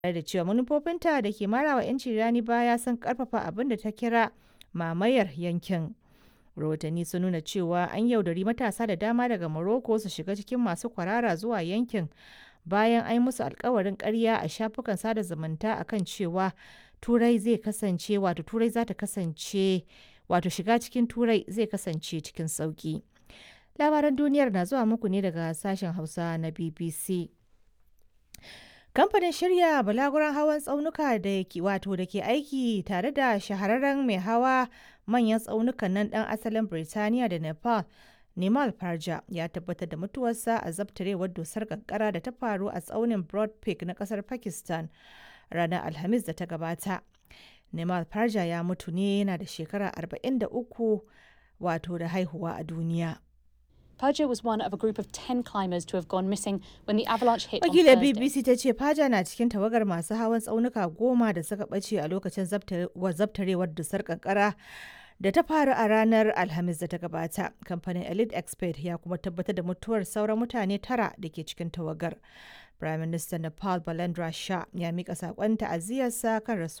tare da cewa manufofinta da ke marawa 'yanci rani baya sun karfafa abin da ta kira mamayar yankin. rahotanni sun nuna cewa an yaudari matasa da dama daga Morocco su shiga cikin masu kwarara zuwa yankin bayan an yi musu alkawarin karya a shafukan sada zumunta akan cewa turai zai kasance wato turai za ta kasance wato shiga cikin turai zai kasance cikin sauki labaran duniyar na zuwa muku ne daga sashen hausa na bbc kamfanin shirya balaguran hawan tsaunuka da ke wato da ke aiki tare da shahararren mai hawa manyan tsaunukan nan dan asalin birtaniya da nepal Nimal Farja ya tabbatar da mutuwarsa a zabtarewar dusar kankara da ta faru a tsaunin Broad Peak na kasar Pakistan ranar Alhamis da ta gabata. Nimal Farja ya mutu ne yana da shekara 43 wato da haihuwa a duniya. Paja was one of a group of 10 climbers to have gone missing when the avalanche hit on Wakilar Thursday. BBC ta ce Faja na cikin tawagar masu hawan tsaunuka goma da suka ɓace a lokacin zabtarewar dusar kankara da ta faru a ranar Alhamis da ta gabata. Kamfanin Elite Expert ya kuma tabbatar da mutuwar sauran mutane tara da ke cikin tawagar. Prime Minister Nepal Balendra Shah ya mika saƙon ta'aziyarsa kan rasuwar